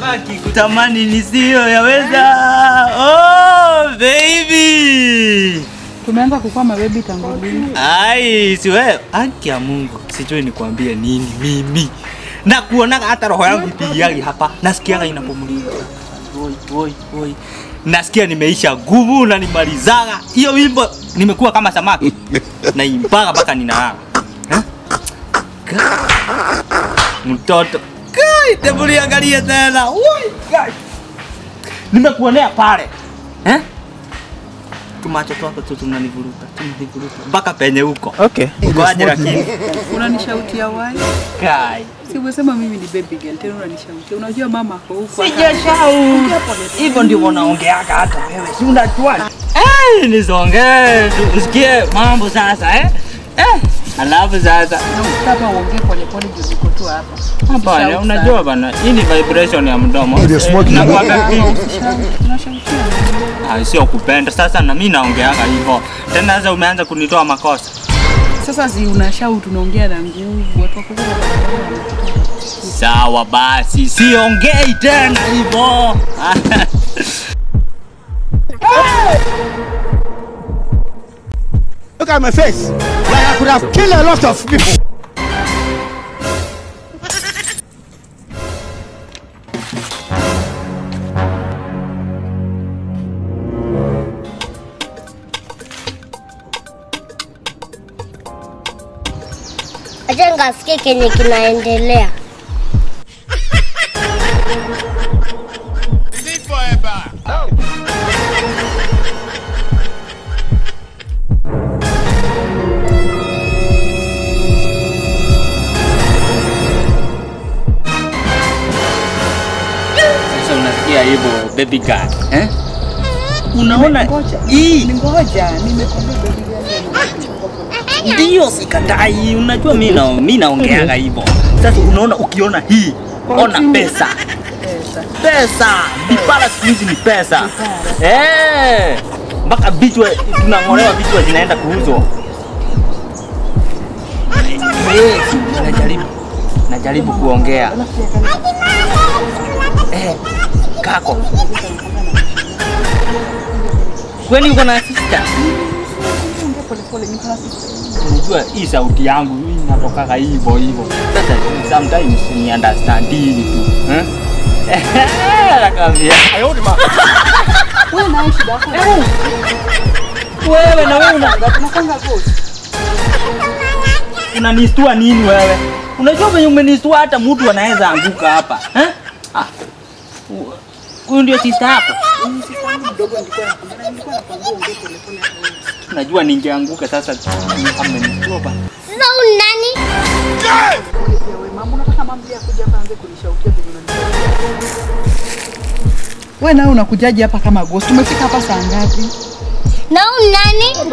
akikutamani nisiyo yaweza. Oh, baby. Tumeanza kukuwa mabebi tangu lini? Ai, si wewe. Haki ya Mungu. Sijui nikwambie nini mimi. Na kuonaga hata roho yangu ipigiagi hapa. Nasikiaga inapumulika. Oi, oi, oi. Nasikia nimeisha nguvu na nimalizaga. Hiyo wimbo nimekuwa kama samaki. Naimbaga mpaka ninalala. Eh? Ka- Mtoto. Kai, hebu niangalie tena. Oi, kai. Nimekuonea pale. Eh? tumacho twako tu tunanivuruta tunanivuruta mpaka penye huko Okay. ukoaje lakini Unanishautia wai? kai Si umesema mimi ni baby girl tena unanishautia. Unajua mama ako huko. sijashau hivyo ndivyo naongeaka hata wewe si unajua eh nisongee tu usikie mambo sasa eh eh alafu sasa Kama uongee pole pole juu niko tu hapa. hapana Shout unajua bana hii ni vibration ya mdomo It is smoking. Eh, nakuwaga hivi. Unashautia. Ah, sio kupenda sasa na mimi naongeaka hivyo tena sasa umeanza kunitoa makosa Sasa si unashau tunaongea na nguvu. Watu wako sawa basi siongei tena hivyo Look at my face. Like I could have killed a lot of people. Acha nikasikie kenye kinaendelea. Sasa unasikia hivyo baby girl, eh? Unaona Ngoja. hii Ngoja, nimekwambia baby girl. ndio sikatai. Unajua mimi na mimi naongeaga hivyo. Sasa unaona ukiona hii ona pesa. Pesa. Pesa. Vipara siku hizi ni pesa. Eh. Mpaka vichwa tunang'olewa vichwa zinaenda kuuzwa. Eh, najaribu. Najaribu kuongea. Eh, kako. Kwani uko na sister? Ongea pole pole niko na sister. unajua hii sauti yangu hii inatokaga hivyo hivyo. Sasa sometimes ni understanding tu eh? Nakwambia Wewe na shida yako. wewe na wewe una- Unapanga ghost. unanistua nini wewe? Unajua venye umenistua hata mtu anaweza anguka hapa eh? Ah, hu- huyu ndio sister yako. Mdogo nilikuwa nakwambia nilikuwa nakwambia ongea pole pole. Najua ningeanguka sasa. Amenistua bana. Sasa huyu ni nani? Wewe mama unataka mama pia kuja hapa aanze kunishautia vile unanishautia. Wewe nawe unakujaje hapa kama ghost? Tumefika hapa saa ngapi? Na huyu ni nani?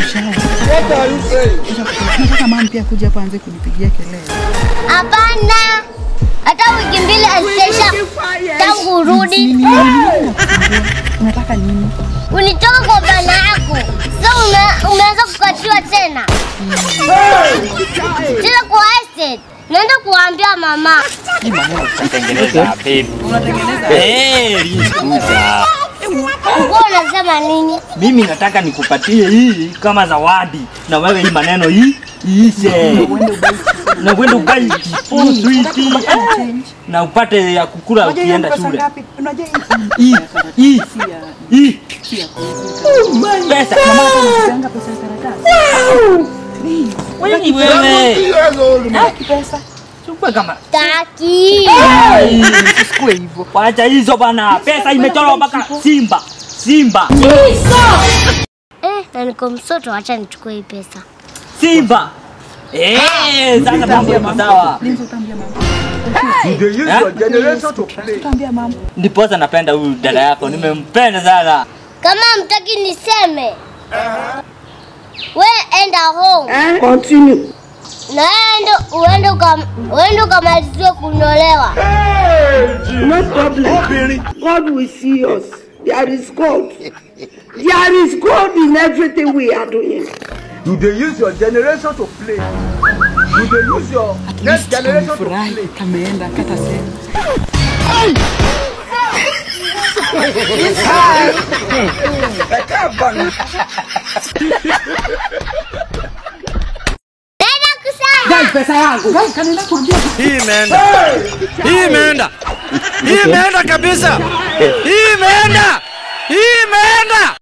Nataka mama pia kuja hapa aanze kunipigia kelele. Hapana. Hata wiki mbili hazitaisha tangu urudi. Nini nini? Unataka nini? Unitoka kwa bana yako. Sasa ume, umeanza kukatiwa tena. Tena kwa estate. Naenda kuambia mama. Hii maneno tutatengeneza baby. Unatengeneza Eh, lisikuza. Ulikuwa unasema nini? Mimi nataka nikupatie hii kama zawadi na wewe hii maneno hii iishe. Na uende ugai oh, sweet eh, na upate ya kukula Unajua hiyo ukienda pesa shule. ngapi? Unajua hii Hii hii si ya hii si ya kuuza. pesa. Mama hata unachanga pesa ya karatasi. Wewe wewe. Haki pesa. Chukua kama Taki. Ai, Usikue hivyo. Wacha hizo bana. Pesa imechorwa mpaka Simba. Simba. Eh, na niko msoto, acha nichukue hii pesa. Simba. Eh, sasa mambo yako sawa. Nini utaambia mama? Eh? Utaambia mama. Ndiposa napenda huyu dada yako. Nimempenda sana. Kama mtaki niseme, we enda home Continue. na ende uende ukam- uende ukamaliziwe kunyolewa. No problem. God will see us. There is God. There is God in everything we are doing. You dey use your generation to play. You dey use your next generation to Furahi play. kameenda kata sehemu. Nenda kusema. Guys, pesa yangu. Guys, kanaenda kuambia Hii imeenda. Hii imeenda. Hii imeenda kabisa. Hii imeenda. Hii imeenda.